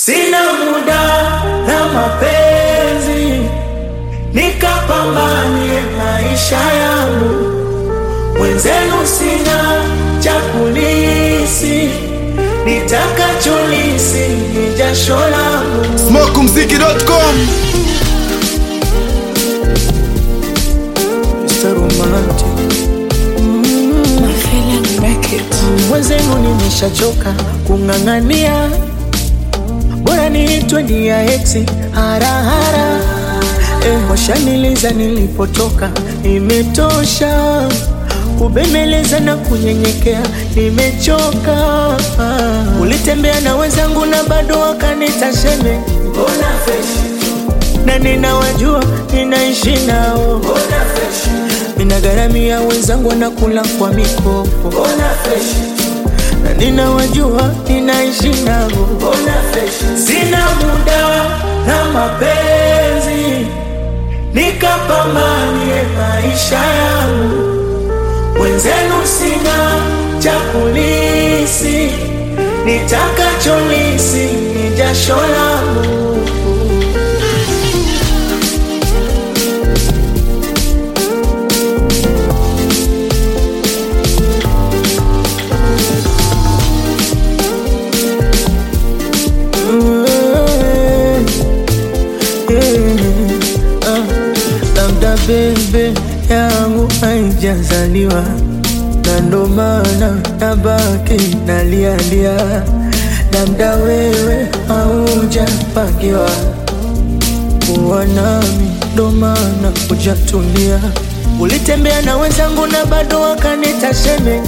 Sina muda na mapenzi, nikapambanie maisha yangu. Mwenzenu sina cha kulisi, nitakacholisi ni jasho langu. Smokumziki.com Mr. Romantic. Mwenzenu nimeshachoka kung'ang'ania, bora niitwe ndia eksi harahara. Eh, washaniliza nilipotoka, imetosha kubembeleza na kunyenyekea, nimechoka. Ulitembea na wenzangu na bado wakanita sheme, na ninawajua ninaishi nao Ninagharamia wenzangu wanakula kwa mikopo, na ninawajua ninaishi nao. Sina muda na mapenzi, nikapambanie maisha yangu. Mwenzenu sina cha kulisi, nitakacholisi ni jasho langu. labda bebe yangu haijazaliwa na ndo maana nabaki nalialia, labda wewe haujapangiwa kuwa nami, ndo maana hujatulia. Ulitembea na wenzangu na bado wakanita sheme,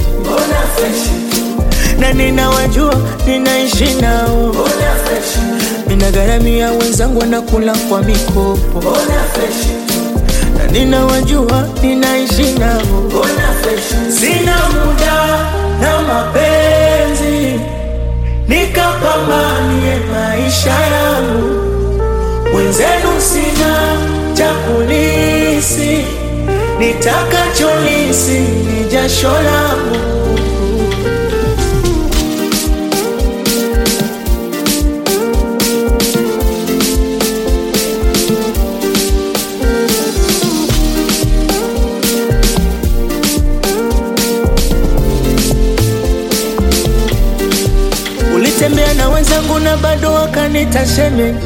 na ninawajua ninaishi nao Ninagharamia wenzangu wanakula kwa mikopo, na ninawajua ninaishi nao. Sina muda na mapenzi, nikapambanie maisha yangu. Mwenzenu sina cha kulisi, nitakacholisi ni jasho langu. Ulitembea na wenzangu na bado wakanita sheme,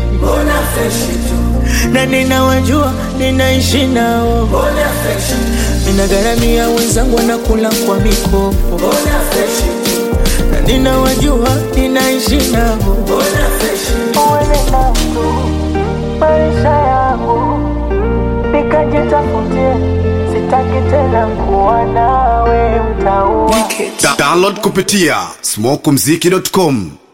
na ninawajua ninaishi nao. Ninagharamia wenzangu wanakula kwa mikopo, na ninawajua ninaishi nao. Uende nako maisha yangu, nikajitafutie, sitaki tena kuwa nawe mtaua Da- Download kupitia smokumziki.com